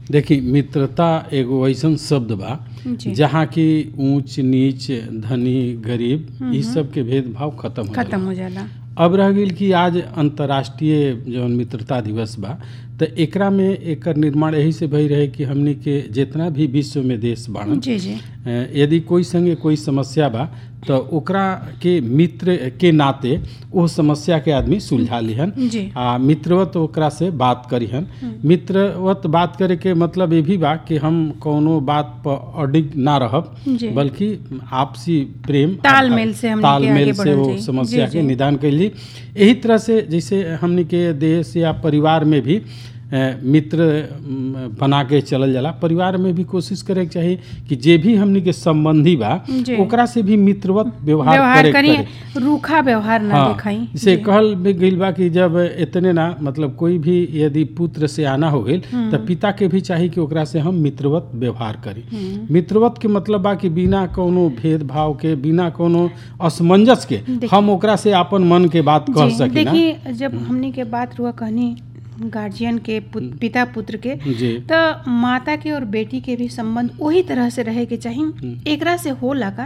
देखी मित्रता एगो ऐसन शब्द बा जी जहाँ की ऊंच नीच धनी गरीब ई सब के भेदभाव खत्म हो खत्म जाला। हो जाला अब रह गई कि आज अंतर्राष्ट्रीय जौन मित्रता दिवस बा तो एकरा में एकर निर्माण यही से भई रहे कि हमनी के जितना भी विश्व में देश बाड़न जी जी अ, यदि कोई संगे कोई समस्या बा तो ओकरा के मित्र के नाते वो समस्या के आदमी सुलझा लिहन जी आ मित्रवत ओकरा से बात करिहन मित्रवत बात करे के मतलब ये भी बा कि हम कोनो बात पर अडिग ना रहब जी बल्कि आपसी प्रेम तालमेल से हमनी के तालमेल आगे से बढ़ल वो जाई। समस्या जी, के जी। निदान कैली यही तरह से जैसे हमनी के देश या परिवार में भी अ, मित्र म, बना के चलल जाला परिवार में भी कोशिश करे के चाही कि जे भी हमनी के संबंधी बा जी। ओकरा से भी मित्रवत व्यवहार व्यवहार करे के करी पड़े। रूखा व्यवहार ना हाँ, दिखाई जैसे जी। कहल भी गइल बा कि जब इतने ना मतलब कोई भी यदि पुत्र से आना हो गइल तो पिता के भी चाही कि ओकरा से हम मित्रवत व्यवहार करी हम्म। मित्रवत के मतलब बा कि बिना कोनो भेदभाव के बिना कोनो असमंजस के देखिए- हम ओकरा से अपन मन के बात कह जी, सकी ना देखिए जब हमनी के बात हुआ कहनी गार्जियन के पुत- पिता पुत्र के जी तो माता के और बेटी के भी संबंध वही तरह से रहे के चाहिए एकरा से होला का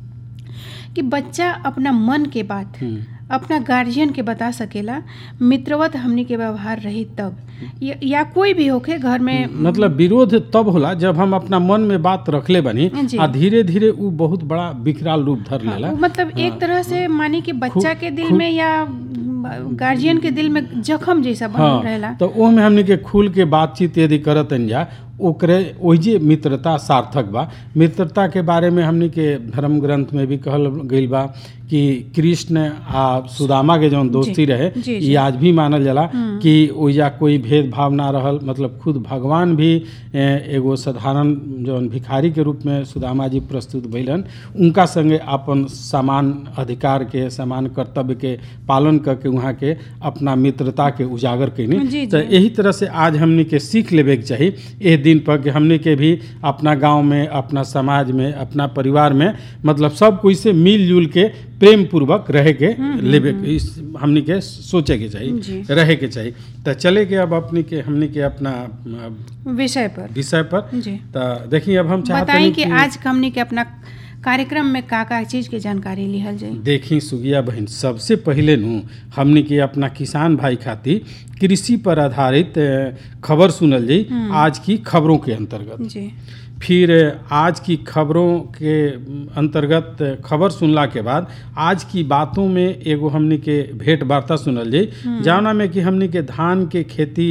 कि बच्चा अपना मन के बात हम्म, अपना गार्जियन के बता सकेला मित्रवत हमनी के व्यवहार रही तब या, या कोई भी होके घर में मतलब विरोध तब होला जब हम अपना मन में बात रखले बनी जी। आ धीरे धीरे उ बहुत बड़ा विकराल रूप धर हाँ, लेला वो मतलब एक तरह से मानी कि बच्चा खु- के दिल खु- में या गार्जियन के दिल में जख्म जैसा बनल हाँ रहेला तो ओमे हमनी के खुल के बातचीत यदि करतन जा ओकरे ओहिजे मित्रता सार्थक बा मित्रता के बारे में हमनी के धर्म ग्रंथ में भी कहल गइल बा कि कृष्ण आ सुदामा के जौन दोस्ती रहे जी, ई जी। आज भी मानल जाला कि ओइजा कोई भेदभाव ना रहल मतलब खुद भगवान भी ए, एगो साधारण जौन भिखारी के रूप में सुदामा जी प्रस्तुत भइलन उनका संगे अपन समान अधिकार के समान कर्तव्य के पालन करके वहाँ के अपना मित्रता के उजागर कैनी जी, तो जी। यही तरह से आज हमनी के सीख लेवे के चाही एह दिन पर कि हमनी के भी अपना गांव में अपना समाज में अपना परिवार में मतलब सब कोई से मिलजुल के प्रेम पूर्वक रहे के लेवे के इस हमनी के सोचे के जी। चाहिए रहे के चाहिए तो चले के अब अपनी के हमनी के अपना अ, विषय पर विषय पर जी तो देखिए अब हम चाहते बताई हैं कि आज हमनी के अपना कार्यक्रम में का का चीज के जानकारी लिहल जाए देखी सुगिया बहन सबसे पहले नु हमनी के अपना किसान भाई खातिर कृषि पर आधारित अ, खबर सुनल जाई आज की खबरों के अंतर्गत जी फिर आज की खबरों के अंतर्गत खबर सुनला के बाद आज की बातों में एगो हमनी के भेंट वार्ता सुनल जाई जौना में कि हमनी के धान के खेती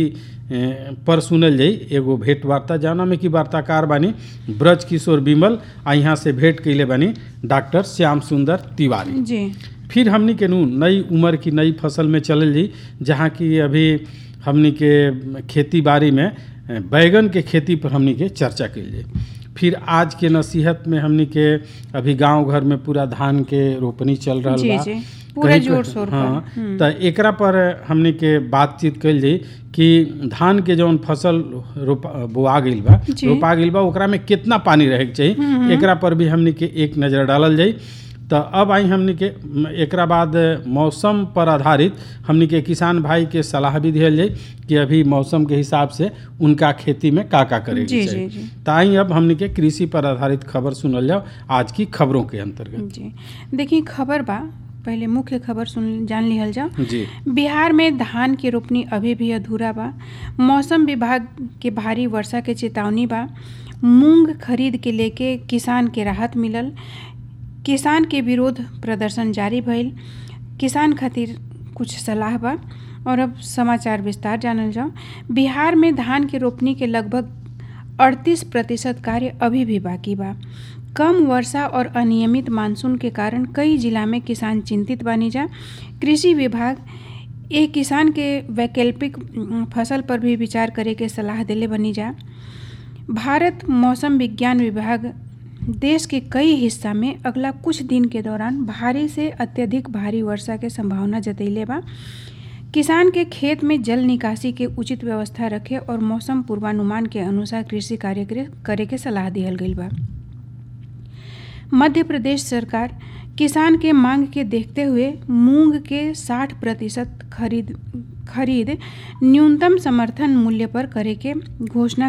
ए, पर सुनल जाई एगो भेंट वार्ता जौना में कि वार्ताकार बानी ब्रज किशोर बिमल आ यहाँ से भेंट कैले बानी डॉक्टर श्याम सुंदर तिवारी जी फिर हमनी के नू नई उम्र की नई फसल में चलल जी जहाँ की अभी हमनी के खेती बाड़ी में अ, बैगन के खेती पर हमनी के चर्चा कल जाए फिर आज के नसीहत में हमनी के अभी गांव घर में पूरा धान के रोपनी चल रहा जी बा जी पूरे कहीं पे- जोर शोर हाँ पर हम्म, तो एकरा पर हमनी के बातचीत कल जाई कि धान के जौन फसल रोपा बोआ गइल बा जी। रोपा गइल बा ओकरा में कितना पानी रहे के चाहिए एकरा पर भी हमनी के एक नज़र डालल जाई तो अब आई हमनी के म, एकरा बाद मौसम पर आधारित हमनी के किसान भाई के सलाह भी दिहल जाई कि अभी मौसम के हिसाब से उनका खेती में का का करे जी, के जी, चाहिए जी। तो आई अब हमनी के कृषि पर आधारित खबर सुनल जाओ आज की खबरों के अंतर्गत जी देखिए खबर बा पहले मुख्य खबर सुन जान लिहल जाओ जी बिहार में धान की रोपनी अभी भी अधूरा बा मौसम विभाग के भारी वर्षा के चेतावनी बा मूंग खरीद के लेके किसान के राहत मिलल किसान के विरोध प्रदर्शन जारी भइल किसान खातिर कुछ सलाह बा और अब समाचार विस्तार जानल जाओ बिहार में धान के रोपनी के लगभग 38 प्रतिशत कार्य अभी भी बाकी बा कम वर्षा और अनियमित मानसून के कारण कई जिला में किसान चिंतित बानी जा कृषि विभाग ए किसान के वैकल्पिक उम, फसल पर भी विचार करे के सलाह देले बनी जा भारत मौसम विज्ञान विभाग देश के कई हिस्सा में अगला कुछ दिन के दौरान भारी से अत्यधिक भारी वर्षा के संभावना जतैले बा किसान के खेत में जल निकासी के उचित व्यवस्था रखे और मौसम पूर्वानुमान के अनुसार कृषि कार्य करे- करे के सलाह दिहल गइल बा मध्य प्रदेश सरकार किसान के मांग के देखते हुए मूंग के 60 प्रतिशत खरीद खरीद न्यूनतम समर्थन मूल्य पर करे के घोषणा